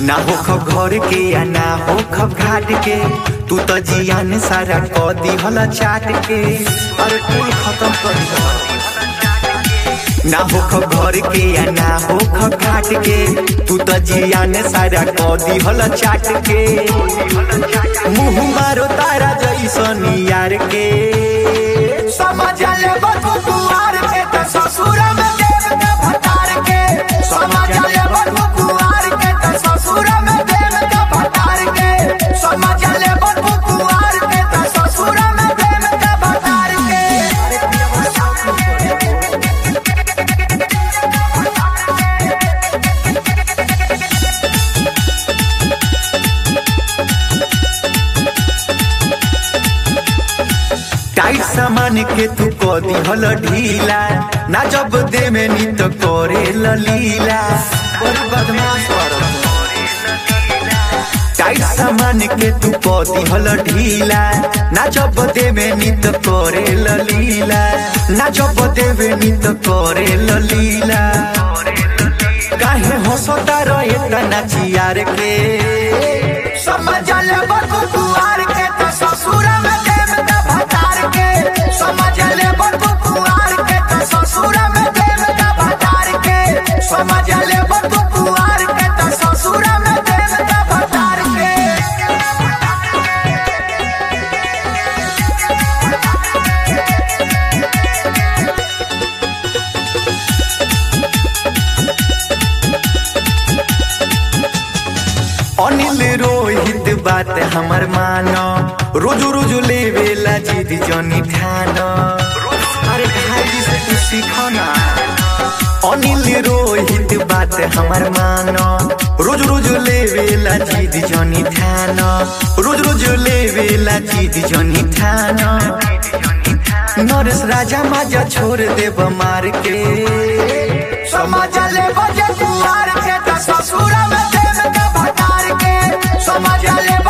ना हो खब घर के या ना हो खब घाट के तू तो जियान सारा क दिहल चाट के अरे कुल खत्म कर दिहल ना हो खब घर के या ना हो खब घाट के तू तो जियान सारा क दिहल चाट के मुंह मारो तारा जैसन यार के समझ ले बतू कुआर के त ससुर में देव के भतार के समझ ले बतू कुआर के त ससुर में देव के भतार के समझ ले बतू कुआर के त ससुर में देव के भतार के टाइट सामान के तू क दिहल ढीला ना जब दे में नी तो करे लीला और बदमाश टाइट सामान के तू क दिहल ढीला ना जब दे में नी तो करे लीला ना जब दे में नी तो करे लीला काहे हंसता रहे तना चियार के समझ ले बतू कुआर के त ससुर में देव के भतार के समझ ले बतू कुआर के त ससुर में देव के भतार के समझ ले बतू कुआर के त ससुर में देव के भतार के अनिल रोहित बात हमर मानो रोज रोज लेवेला जिद जनी ठान अरे भाई से तू सीखो ना अनिल रोहित बात हमर मानो रोज रोज लेवेला जिद जनी ठान रोज रोज लेवेला जिद जनी ठान नरेश राजा माजा छोड़ देब मार के समझ ले बजे कुआर के त ससुर में देव के भतार के समझ ले